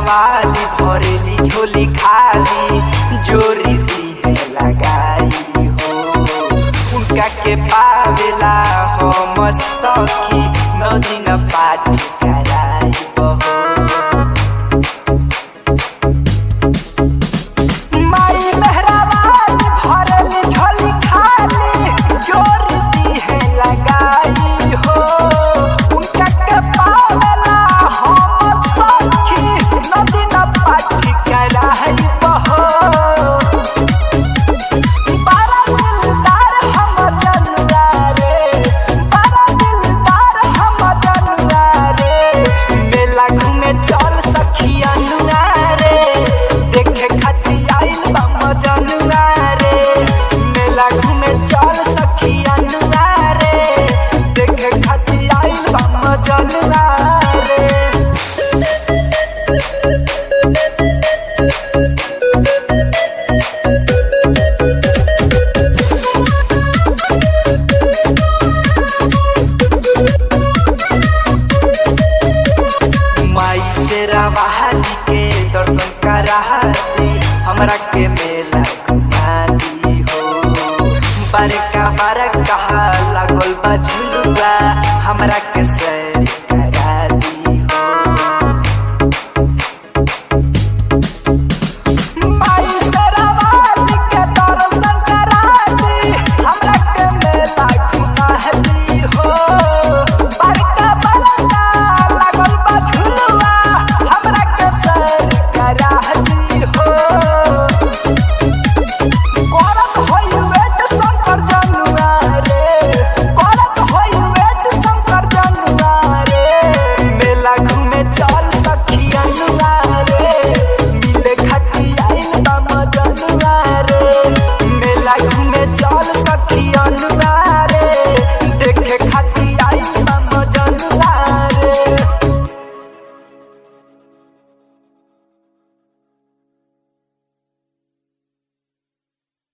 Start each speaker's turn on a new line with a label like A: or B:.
A: वाली भरेली झोली खाली जोरी दी है लगाई हो उनका के पावेला हम सखी नदी न पाठी कराई हो माई मेहराबाद भरल झोली खाली जोर दी है लगाई हो उनका के पावला हम सखी नदी न पाठी कराई बहो बड़ा दिलदार हम जनुआ रे बड़ा दिलदार हम जनुआ रे मेला घूमे चल सखी अनुआ रे देखे खातिर आइल बा मजनुआ रे मेला घूमे चल सखी अनुआ रे देखे खातिर आइल बा मजनुआ रे माई तेरा बहाली के दर्शन कराती हमरा के मेला घुमा दी हो बड़का बड़का